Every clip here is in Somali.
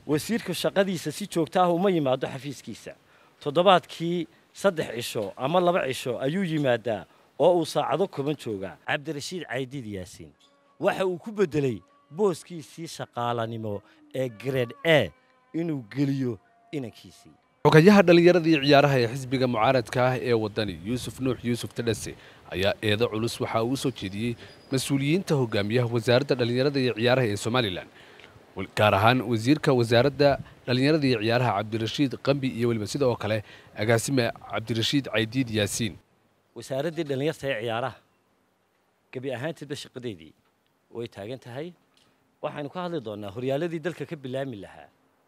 wasiirku shaqadiisa si joogta ah uma yimaado xafiiskiisa toddobaadkii saddex cisho ama laba cisho ayuu yimaadaa oo uu saacado koban joogaa cabdirashiid caydiid yaasiin waxa uu ku beddelay booskiisii shaqaalanimo ee grade a inuu geliyo inankiisii xogayaha dhallinyarada iyo ciyaaraha ee xisbiga mucaaradka ah ee waddani yuusuf nuux yuusuf tadhase ayaa eedo culus waxa uu u soo jeediyey mas-uuliyiinta hogaamiyaha wasaaradda dhallinyarada iyo ciyaaraha ee somalilan gaar ahaan wasiirka wasaaradda dhallinyarada iyo ciyaaraha cabdirashiid qambi iyo weliba sidoo kale agaasime cabdirashiid caydiid yaasiin wasaaraddii dhallinyarta ee ciyaaraha gebi ahaanteedba shaqadeedii way taagan tahay waxaynu ka hadli doonnaa horyaaladii dalka ka bilaami lahaa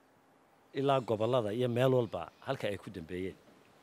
ilaa gobollada iyo meel walba halka ay ku dambeeyeen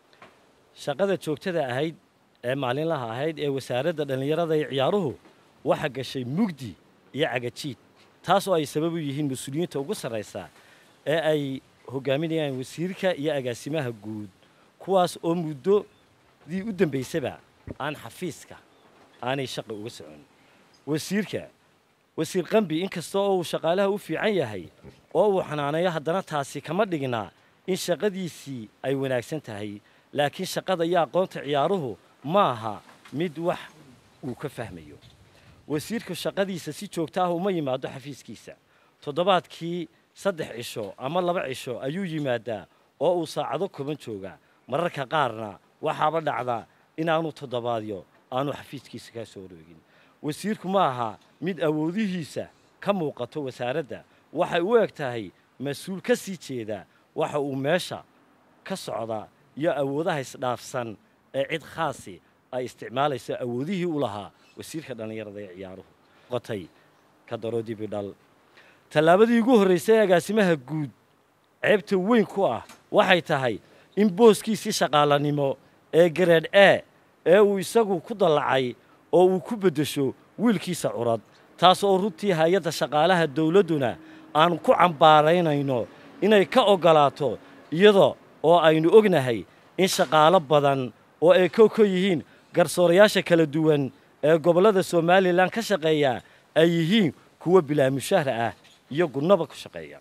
shaqada joogtada ahayd ee maalinlaha ahayd ee wasaaradda dhallinyarada iyo ciyaaruhu waxa gashay mugdi iyo cagajiid taas oo ay sabab u yihiin mas-uuliyiinta ugu sarraysa ee ay hogaaminayaan wasiirka iyo agaasimaha guud kuwaas oo muddodii u dambaysaba aan xafiiska aanay shaqa uga socon wasiirka wasiir qambi inkasta oo uu shaqaalaha u fiican yahay oo uu xanaaneeyo haddana taasi kama dhignaa in shaqadiisii ay wanaagsan tahay laakiin shaqada iyo aqoonta ciyaaruhu ma aha mid wax uu ka fahmayo wasiirku shaqadiisa si joogta ah uma yimaado xafiiskiisa toddobaadkii saddex cisho ama laba cisho ayuu yimaadaa oo uu saacado koban joogaa mararka qaarna waxaaba dhacdaa inaanu toddobaadyo aanu xafiiskiisa kaa soo wareegin wasiirku ma aha mid awoodihiisa ka muuqato wasaaradda waxay u eg tahay mas-uul ka sii jeeda waxa uu meesha ka socdaa iyo awoodaha isdhaafsan ee cid khaasi ay isticmaalayso awoodihii u lahaa wasiirka dhallinyarada ee ciyaaruhu qotay ka daro dibidhal tallaabadii ugu horraysay ee agaasimaha guud ceebta weyn ku ah waxay tahay in booskiisii shaqaalanimo ee gareed e ee uu isagu ku dallacay oo uu ku beddesho wiilkiisa curad taas oo runtii hay-adda shaqaalaha dawladduna aan ku cambaaraynayno inay ka oggolaato iyada oo aynu ognahay in shaqaalo badan oo ay kow ka yihiin garsoorayaasha kala duwan ee gobollada somalilan ka shaqeeya ay yihiin kuwa bilaamushahra ah iyo gunnaba ku shaqeeya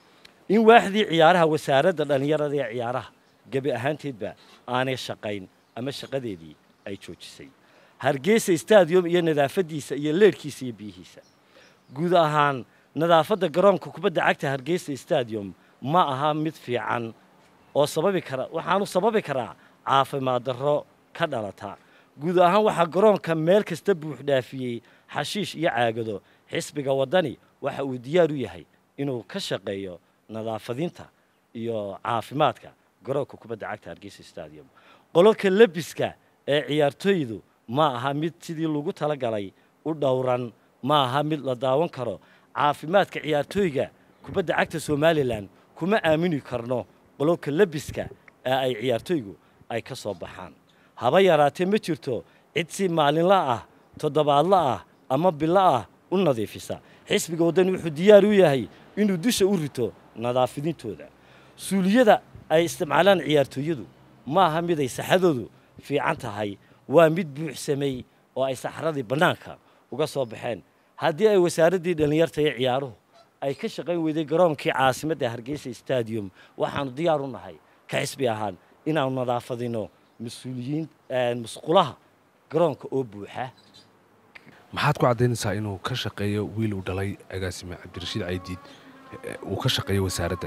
in waaxdii ciyaaraha wasaaradda dhallinyarada ee ciyaaraha gebi ahaanteedba aanay shaqayn ama shaqadeedii ay joojisay hargeysa stadium iyo nadaafaddiisa iyo leedhkiisa iyo biyihiisa guud ahaan nadaafadda garoonka kubadda cagta hargeysa stadium ma aha mid fiican oo sababi kara waxaanu sababi karaa caafimaad darro ka dhalata guud ahaan waxaa garoonka meel kasta buux dhaafiyey xashiish iyo caagado xisbiga waddani waxa uu diyaar u yahay inuu ka shaqeeyo nadaafadinta iyo caafimaadka garoonka kubadda cagta hargeysa stadium qololka lebiska ee ciyaartooydu ma aha mid sidii lagu talagalay u dhowran ma aha mid la daawan karo caafimaadka ciyaartooyga kubadda cagta somalilan kuma aamini karno qololka lebiska ee ay ciyaartooygu ay ka soo baxaan haba yaraatee ma jirto cid si maalinla ah toddobaadla ah ama bilo ah u nadiifisa xisbiga waddani wuxuu diyaar u yahay inuu dusha u rito nadaafidintooda suuliyada ay isticmaalaan ciyaartooyadu ma aha mid ay saxadoodu fiican tahay waa mid buuxsamay oo ay saxradii bannaanka uga soo baxeen haddii ay wasaaraddii dhallinyarta iyo ciyaaruhu ay ka shaqayn weyday garoonkii caasimadda hargeysa stadium waxaanu diyaar u nahay ka xisbi ahaan inaanu nadaafadino mas-uuliyiin musqulaha garoonka oo buuxa maxaad ku caddaynaysaa inuu ka shaqeeyo wiil uu dhalay agaasime cabdirashiid caydiid uu ka shaqeeyo wasaaradda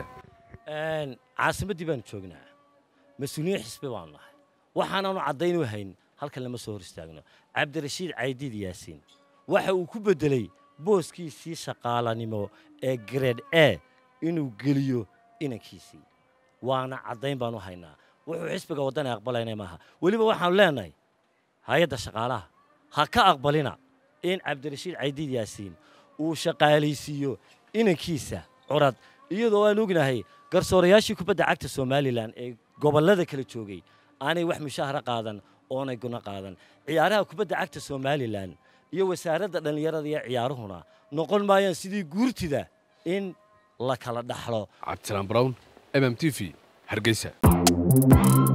caasimaddii baanu joognaa mas-uuliyiin xisbi baanu nahay waxaanaanu caddayn u hayn halkan lama soo hor istaagno cabdirashiid caydiid yaasiin waxa uu ku beddelay booskiisii shaqaalanimo ee grade a inuu geliyo inankiisii waana caddayn baanu haynaa wuxuu xisbiga waddani aqbalayna maaha weliba waxaanu leenahay hay-adda shaqaalaha ha ka aqbalina in cabdirashiid caydiid yaasiin uu shaqaalaysiiyo inankiisa curad iyadoo aan ognahay garsoorayaashii kubadda cagta somalilan ee gobollada kala joogay aanay wax mushaahara qaadan oonay guna qaadan ciyaaraha kubadda cagta somalilan iyo wasaaradda dhallinyarada iyo ciyaaruhuna noqon maayaan sidii guurtida in la kala dhaxlo cabdisalaan brown mm t v hargeysa